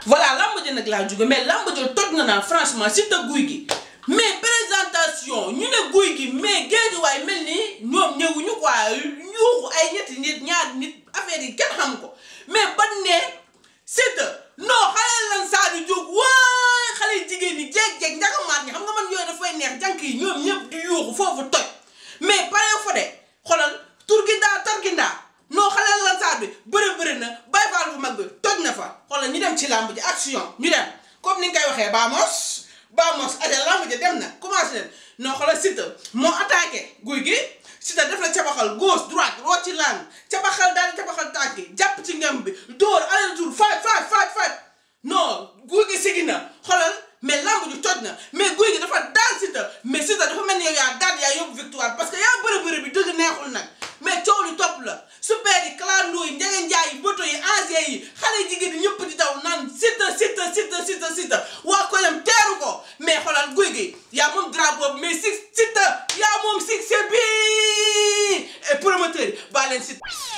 voilà lamb ji nag laa jóge mais lamb ji toj na naa franchement Siteu guy gi mais présentation ñu ne guy gi mais géej waay mel ni ñoom ñëwuñu quoi yuuxu ay ñetti nit ñaari nit affaire yi kenn xam ko mais ban ne Siteu non xale lan saa di jóg waay xale jigéen ñi jeeg-jeeg njagamaat ñi xam nga man yooyu dafay neex jànk yi ñoom ñëpp di yuuxu foofu toj mais pare fa de xoolal turgindaa targindaa non xale lan saa bi bëri bëri na bay faal bu mag bi toj na fa xoolal ñu dem ci làmb ji action ñu dem comme ni nga koy waxee baamos baamos ade làmb ji dem na commencé leen non xoolal Siteu moo attaqué guy gi Siteu def la cabaxal gauche droite roo ci lang cabaxal daal di cabaxal tànk yi jàpp ci ngem bi dóor aller tour faaj faaj faaj faaj non guy gi sigi na xoolal mais lamb ju toj na mais guy gi dafa daan Siteu mais Siteu dafa mel ni yow yaa daan yaa yóbbu victoire parce que yaa bëri bëri bi dëgg neexul nag mais coow lu topp la super yi clando yi njege njaay yi boto yi ancien yi xale jigéen yi ñëpp di daw naan Siteu Siteu Siteu Siteu Siteu waa ko dem teeru ko mais xoolal guy gi yaa moom drapeau bi mais si Siteu yaa moom succès bi et promoteur yi baa leen Siteu